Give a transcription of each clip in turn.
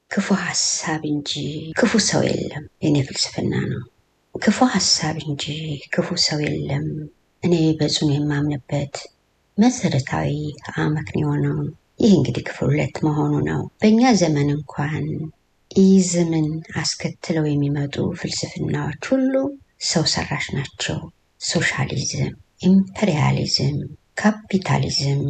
ክፉ ሀሳብ እንጂ ክፉ ሰው የለም። የኔ ፍልስፍና ነው። ክፉ ሀሳብ እንጂ ክፉ ሰው የለም። እኔ በጽኑ የማምንበት መሰረታዊ አመክንዮ ነው። ይህ እንግዲህ ክፍል ሁለት መሆኑ ነው። በእኛ ዘመን እንኳን ኢዝምን አስከትለው የሚመጡ ፍልስፍናዎች ሁሉ ሰው ሰራሽ ናቸው። ሶሻሊዝም፣ ኢምፔሪያሊዝም፣ ካፒታሊዝም፣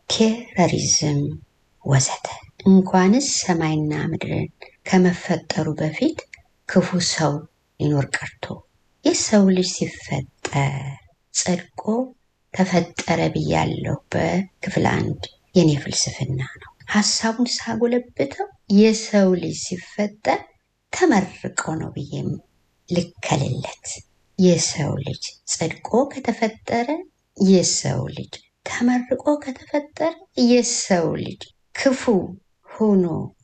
ቴረሪዝም ወዘተ እንኳንስ ሰማይና ምድርን ከመፈጠሩ በፊት ክፉ ሰው ሊኖር ቀርቶ የሰው ልጅ ሲፈጠር ጸድቆ ተፈጠረ ብያለሁ በክፍል አንድ የኔ ፍልስፍና ነው። ሀሳቡን ሳጎለብተው የሰው ልጅ ሲፈጠር ተመርቆ ነው ብዬም ልከልለት። የሰው ልጅ ጸድቆ ከተፈጠረ፣ የሰው ልጅ ተመርቆ ከተፈጠረ፣ የሰው ልጅ ክፉ ሆኖ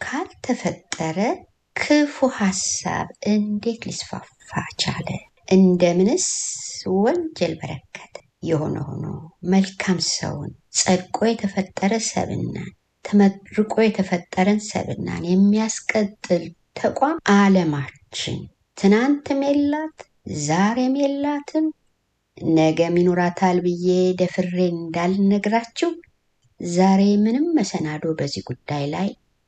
ካልተፈጠረ ክፉ ሀሳብ እንዴት ሊስፋፋ ቻለ? እንደምንስ ወንጀል በረከተ? የሆነ ሆኖ መልካም ሰውን ጸድቆ የተፈጠረ ሰብናን ተመርቆ የተፈጠረን ሰብናን የሚያስቀጥል ተቋም ዓለማችን ትናንትም የላት ዛሬም የላትም ነገም ይኖራታል ብዬ ደፍሬ እንዳልነግራችሁ ዛሬ ምንም መሰናዶ በዚህ ጉዳይ ላይ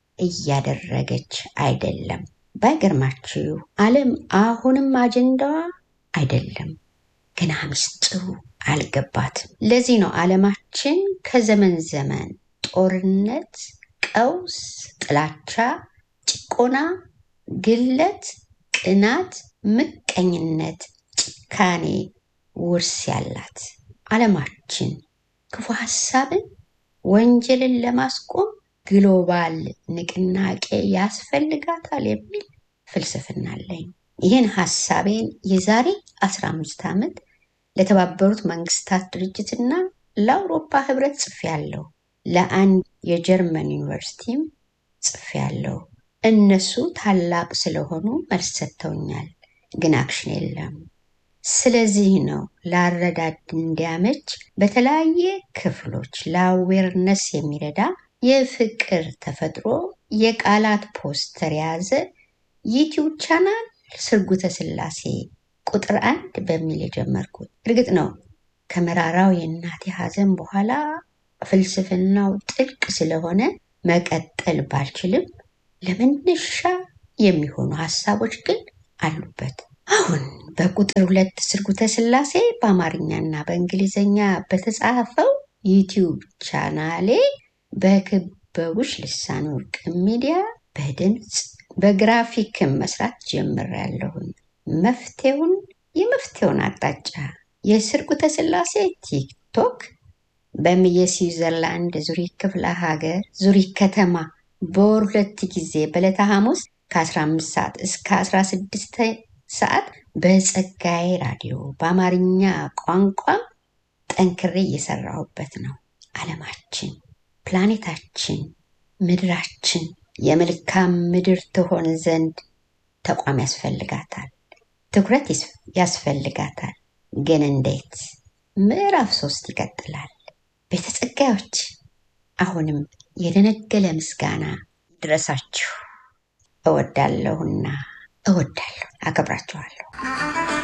እያደረገች አይደለም። ባይገርማችሁ ዓለም አሁንም አጀንዳዋ አይደለም። ገና ምስጢሩ አልገባትም። ለዚህ ነው ዓለማችን ከዘመን ዘመን ጦርነት፣ ቀውስ፣ ጥላቻ፣ ጭቆና፣ ግለት፣ ቅናት፣ ምቀኝነት፣ ጭካኔ ውርስ ያላት ዓለማችን ክፉ ሀሳብን ወንጀልን ለማስቆም ግሎባል ንቅናቄ ያስፈልጋታል የሚል ፍልስፍና አለኝ። ይህን ሀሳቤን የዛሬ 15 ዓመት ለተባበሩት መንግስታት ድርጅትና ለአውሮፓ ህብረት ጽፌያለሁ። ለአንድ የጀርመን ዩኒቨርሲቲም ጽፌያለሁ። እነሱ ታላቅ ስለሆኑ መልስ ሰጥተውኛል፣ ግን አክሽን የለም። ስለዚህ ነው ለአረዳድ እንዲያመች በተለያየ ክፍሎች ለአዌርነስ የሚረዳ የፍቅር ተፈጥሮ የቃላት ፖስተር የያዘ ዩቲዩብ ቻናል ስርጉተ ስላሴ ቁጥር አንድ በሚል የጀመርኩት። እርግጥ ነው ከመራራው የእናቴ ሐዘን በኋላ ፍልስፍናው ጥልቅ ስለሆነ መቀጠል ባልችልም ለመነሻ የሚሆኑ ሀሳቦች ግን አሉበት። አሁን በቁጥር ሁለት ስርጉተ ስላሴ በአማርኛና በእንግሊዝኛ በተጻፈው ዩቲዩብ ቻናሌ በክበቡሽ ልሳን ወርቅ ሚዲያ በድምፅ በግራፊክም መስራት ጀምሬያለሁኝ። መፍትሄውን የመፍትሄውን አቅጣጫ የስርጉተ ስላሴ ቲክቶክ በምየ ስዊዘርላንድ ዙሪክ ክፍለ ሀገር ዙሪክ ከተማ በወር ሁለት ጊዜ በዕለተ ሐሙስ ከ15 ሰዓት እስከ 16 ሰዓት በጸጋዬ ራዲዮ በአማርኛ ቋንቋም ጠንክሬ እየሰራሁበት ነው። ዓለማችን፣ ፕላኔታችን፣ ምድራችን የመልካም ምድር ትሆን ዘንድ ተቋም ያስፈልጋታል፣ ትኩረት ያስፈልጋታል። ግን እንዴት? ምዕራፍ ሶስት ይቀጥላል። ቤተ ጸጋዮች አሁንም የደነገለ ምስጋና ድረሳችሁ እወዳለሁና እወዳለሁ፣ አከብራችኋለሁ።